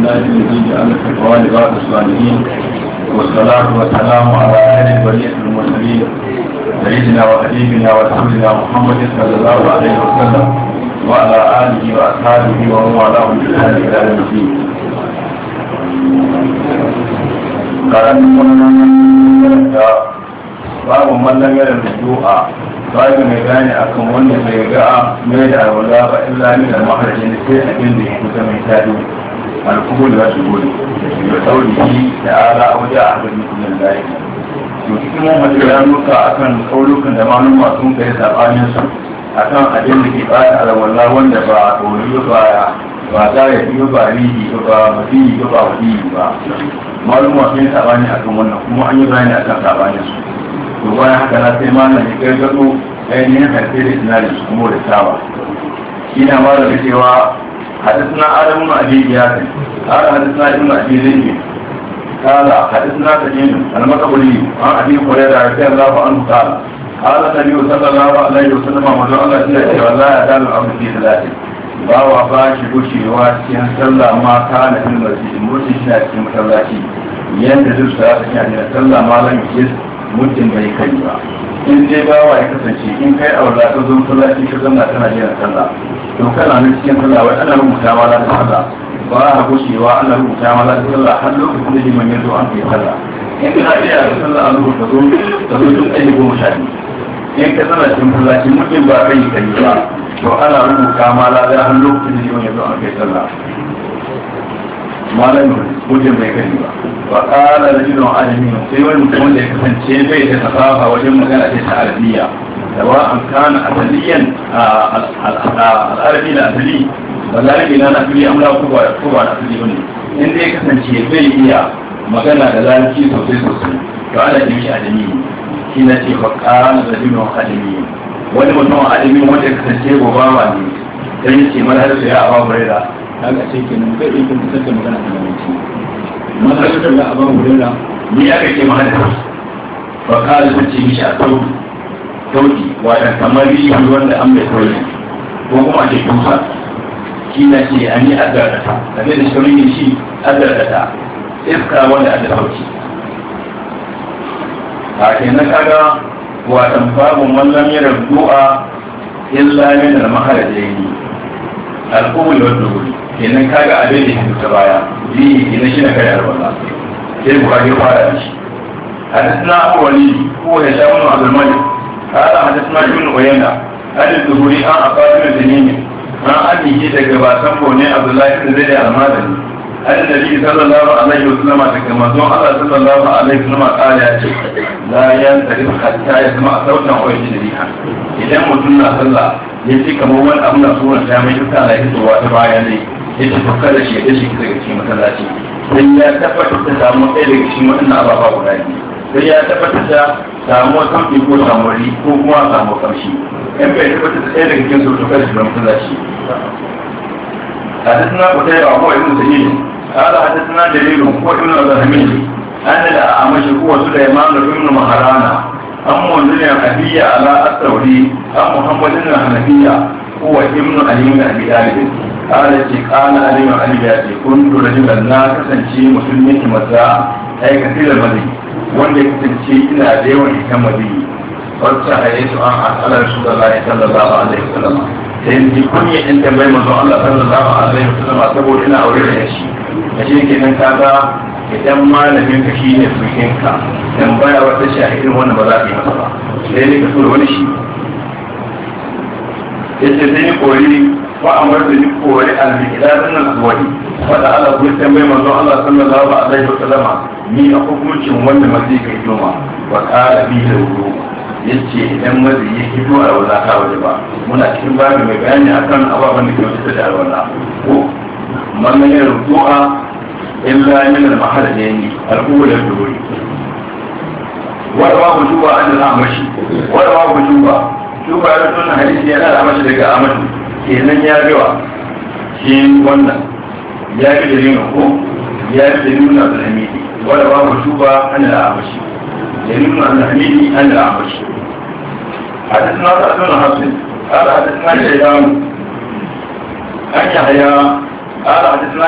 لله الذي جعل التقوى لبعض الصالحين والصلاة والسلام على أهل البرية المرسلين سيدنا وحبيبنا ورسولنا محمد صلى الله عليه وسلم وعلى آله وأصحابه ومن والاه بإحسان إلى يوم الدين. قال babu mallan yaran du'a babu mai gane akan wanda bai ga mai da alwala ba illa min da maharajin sai abin da ya kusa mai tadi alkuhul wa shuhul da taulihi da ala wajen ahadin mutumin layi to cikin mun ya nuka akan kaulukan da maluma sun kai sabanin su akan abin da ke bata alwala wanda ba tori ba ba za ya biyo ba rihi ba ba fiye ba ba wadiyi ba maluma sun yi sabani akan wannan kuma an yi bayani akan sabanin su to bayan haka na sai malam ya gargado ainihin harfe da sinari su kuma da tawa shi na mara da cewa hadisna adamu na abi ya kai ala hadisna ibnu abi zayd kala hadisna tajin al-makabuli an abi hurairah radiyallahu anhu kala قال النبي صلى الله عليه وسلم وجعل الله جل وعلا يدال الامر في ثلاثه bawa ba shi gushewa cikin sallah ma ta na fil masjid mutum shi na cikin masallaci yanda duk sa ta cikin sallah ma lam yis mutum bai kai ba in dai bawa ya kasance in kai aure ka zo masallaci ka zanna tana jiran sallah to kana nan cikin sallah wai ana rubuta ma la sallah ba a gushewa ana rubuta ma la sallah har lokacin da liman ya zo an kai sallah in kana iya da sallah an rubuta zo ka zo tun ɗaya goma sha biyu in ka zana cikin masallaci mutum ba kai kai ba to ana rubuta ma la har lokacin da liman ya zo an kai sallah malam mutum bai gani ba wa kala da jinon alamin sai wani mutum wanda ya kasance bai da tafafa wajen magana ce ta arabiya da wa an kana asaliyan al'arabi da asali ba larabi na na fili amla ko ba ko ba na asali bane in dai kasance bai iya magana da larabci sosai sosai to ana yi shi adami shi na ce wa kala da jinon alamin wani mutum alamin wanda ya kasance gobawa ne sai ce mana da ya awa burera kaga ce kenan bai iya fitar da magana da mamanci masarautar da abin hurera ni aka ce mahada ba kala ta ce mishi a sauki sauki wadda kamar yi wanda an mai sauki ko kuma ake tusa shi na ce an yi adarata da da shirin shi adarata iska wanda aka sauki a kenan kaga watan babu mallam yana du'a illa min al-maharajaini al-qawli wa dukhuli kenan kaga abin da ke ta baya yi kenan shi na kai alwala sai buhari fara da shi hadisna abu wali ko ya sha mun abdul malik hada hadisna ibn uyayna hadis zuhuri an afadir da nimi an abiye daga basan bone abdullahi ibn zaid al-madani annabi sallallahu alaihi wasallam daga manzon Allah sallallahu alaihi wasallam kala ya ce la yantarif hatta yasma sautan wa yajriha idan mutum na sallah yace kamar wani abu na sura ta mai duka na hitowa ta baya ne ya ce fakar da shi ya shi daga cikin masallaci sai ya tabbatar da samu ɗaya daga cikin waɗannan ababa guda biyu sai ya tabbatar da samu kamfi ko samuri ko kuma samu kamshi in bai tabbatar da ɗaya daga cikin su fakar da shi masallaci حدثنا قتيبة هو ابن سعيد قال حدثنا جرير هو ابن الرحمن أن الأعمش هو سليمان بن مهرانا أم من الحنفية على التوحيد أم محمد بن الحنفية هو ابن علي بن أبي طالب قال ce kana alimin alibi ya ce kun tura jiran na kasance musulmi ki maza ai kasira mali wanda ya kasance ina da yawan ita mali wacce a yi su an asalar su da lai sallallahu alaihi wasallam sai ni kunya in tambayi manzon Allah sallallahu alaihi wasallam saboda ina aure da shi a shi kenan kaga idan malamin ka shi ne sukin ka tambaya wata shahidin wannan ba za ka yi masa ba sai ne ka tura wani shi yace sai ni kori wa amar da ni kori al-miqdad min al-wadi wanda Allah ku tambaye manzo Allah sallallahu alaihi wasallam ni a hukuncin wanda mazi kai noma wa qala bi lahu yace idan mazi ya fito a wala ka waje ba muna cikin babu mai bayani akan ababen da ke wuce da alwala ko man ya rubu'a illa min al-mahallini al-ula al-duri wa rawahu juba an al-amashi wa rawahu juba juba ya tuna hadisi yana da amashi daga amadu kenan ya gawa shi wannan ya fi da nuna ko ya fi da nuna da hamidi wadda ba mu shuba an da amashi da nuna da hamidi an da amashi حدثنا سعد بن حفص قال حدثنا شيبان أن يحيى قال حدثنا